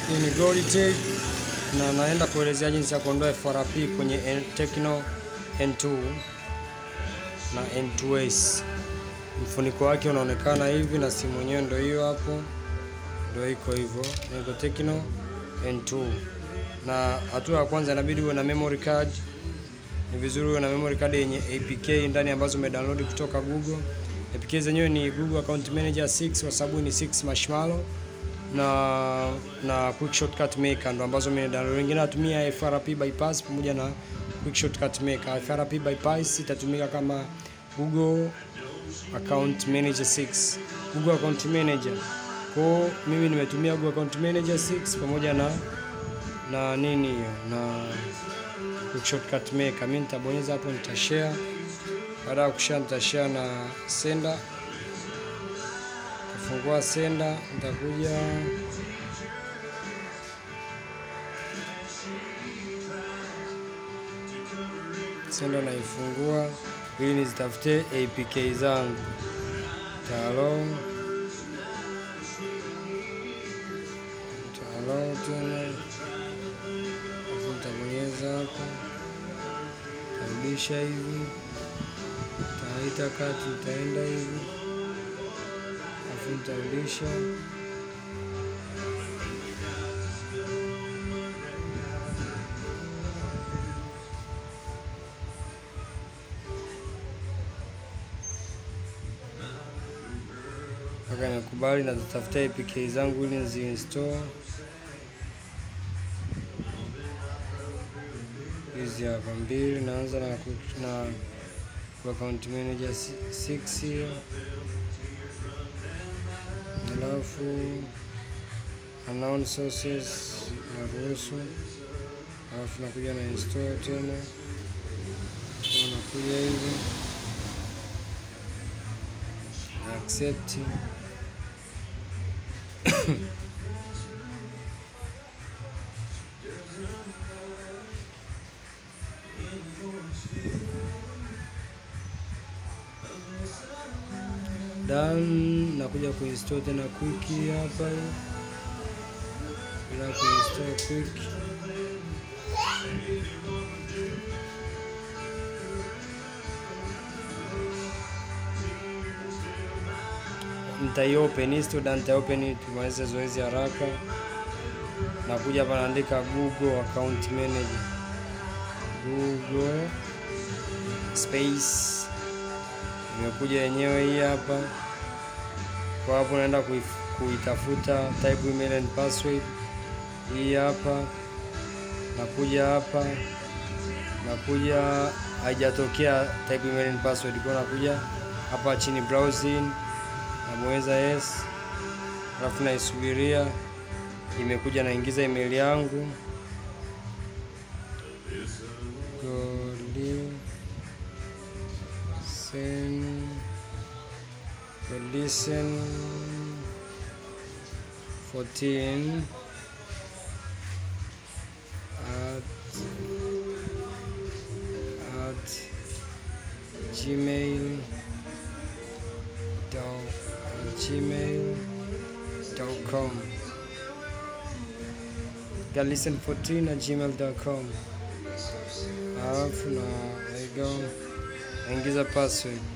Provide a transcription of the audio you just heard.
Hii ni Goldtech na naenda kuelezea jinsi ya kuondoa FRP kwenye N- Tecno N2 na N2S. Mfuniko wake unaonekana hivi na simu yenyewe ndio hiyo hapo, ndio iko hivyo, niko Tecno N2. Na hatua ya kwanza inabidi uwe na memory card. Ni vizuri uwe na memory card yenye APK ndani ambazo umedownload kutoka Google. APK zenyewe ni Google Account Manager 6 kwa sababu ni 6 Marshmallow na na quick shortcut maker ndo ambazo mimi download. Wengine natumia FRP bypass pamoja na quick shortcut maker. FRP bypass itatumika kama Google Account Manager 6, Google Account Manager. Kwa mimi nimetumia Google Account Manager 6 pamoja na na nini hiyo na quick shortcut maker. Mimi nitabonyeza hapo, nitashare. Baada ya kushare, nitashare na sender Fungua senda, nitakuja senda, naifungua ili nizitafute APK zangu talo talo tena, alafu nitabonyeza hapa, tarudisha hivi, taita kati, itaenda hivi alafu nitarudisha mpaka nakubali na zitafuta APK zangu ili niziinstall. Hizi hapa mbili, naanza na, na account manager 6 hiyo alafu unknown sources naruhusu, alafu nakuja na install tena, nakuja hivi na accept done. Nakuja kuinstall tena quick hapa, bila kuinstall quick nitaiopen histoda, nitaopen tumalize zoezi haraka. Nakuja hapa naandika Google account manager, Google space imekuja yenyewe hii hapa. Kwa hapo naenda kuitafuta type email and password hii hapa, nakuja hapa, nakuja haijatokea type email and password, kwa nakuja hapa chini browsing, nabonyeza yes, alafu naisubiria imekuja, naingiza email yangu Goli listen 14 at at gmail dot gmail dot com listen 14 at gmail dot com alafu na there you go naingiza password